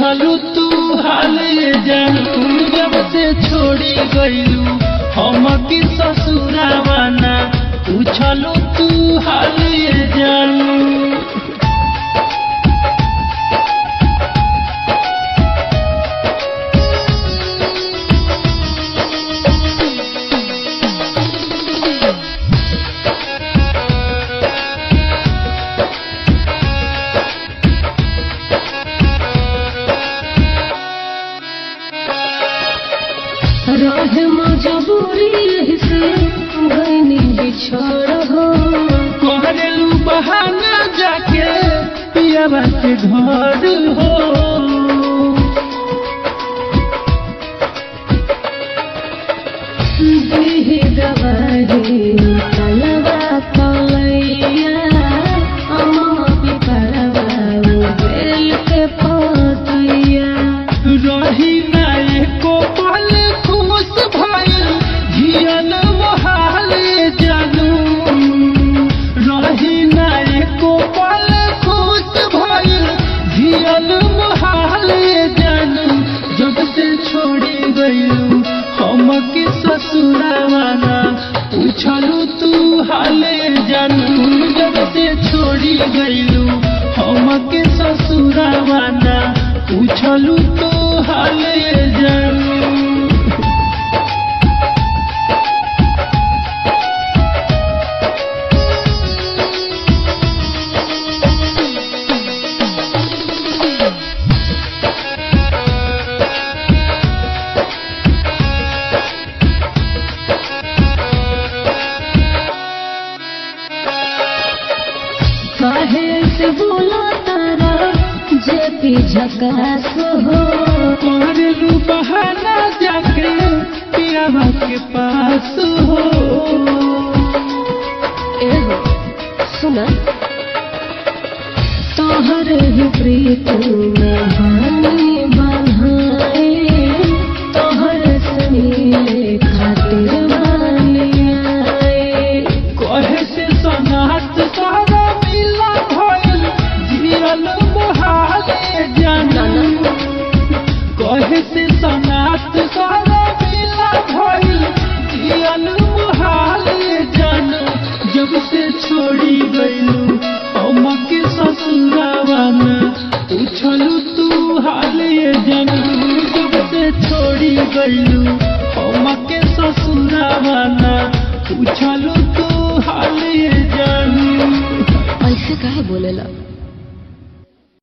पूछलू तू हाले जानू जब से छोड़ी गईलू हम की ससुरावाना पूछलू तू हाले जानू रहे मजबूरी यही से गईनी बिछड़ हो कहलू बहाना जाके पियावा के घर हो दीही दवारी तलवा तलैया अम्मा पिपरवा बेल के पतैया रही ना एको पल खुश भइल जियन मोहाले जानू रही ना एको पल खुश भइल जियन मोहाले जानू जब से छोड़ी गईलू हम के ससुरावाना पूछलू तू हाले जानू जब से छोड़ी गईलू हम के ससुरावाना पूछलू तो हाले जानू काहे से बोला तारा जे पी झकास हो मारलू बहाना जाके पियावा के पास हो एहो सुना तोहर ही प्रीत में बानी बन्हाए तोहर से मिले खातिर बानी आए कहे से सनात सारा मिला भइल जियल मोहाले जानू कहे से सनात सारा मिला भइल जियल मोहाले जानू जब से छोड़ी गईलू हम के ससुरावाना पूछलू तू हाले जानू जब से छोड़ी गईलू हम के ससुरावाना पूछलू तू हाले जानू ऐसे काहे बोलेला